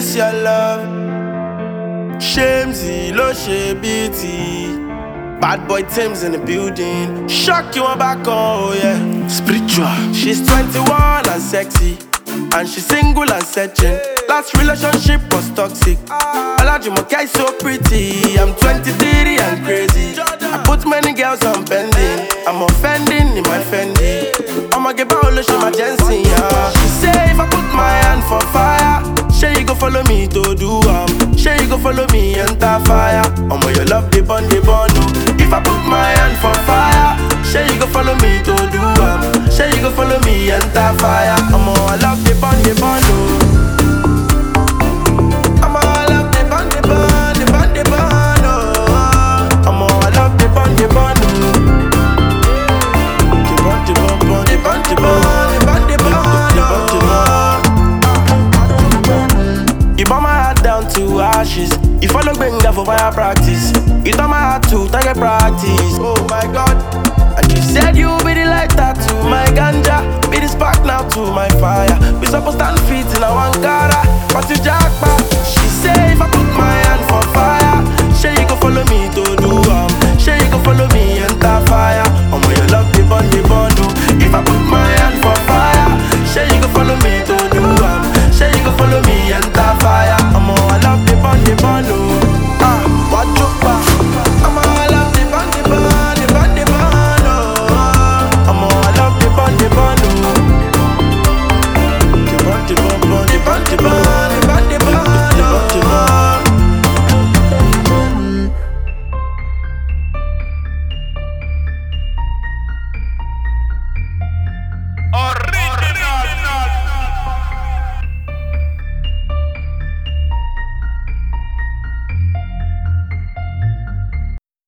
this your love. Shamesy, lo she beauty. Bad boy Tim's in the building. Shock you on back, oh yeah. Spiritual. She's 21 and sexy. And she's single and searching. Last relationship was toxic. Olajumoke is so pretty. I'm 23 and crazy. I put many girls on pending. I'm offending in my Fendi. I'ma give out a my Jensen, yeah. She say if I put my hand for fire, say you go follow me to do am. Say you go follow me enter fire. I'ma your love the bun the bun. oh. If I put my hand for fire, say you go follow me to do am. Say you go follow me enter fire. I'ma I love the bun the bun. oh. I'ma I love the bun the bun the bun the bun. oh. I'ma I love the bun the bun. oh. The bun the bun bun the bun the bun the bun the bun the bun the bun. You burn my heart down to ashes. You follow Benga for fire practice. You turn my heart to target practice. Oh,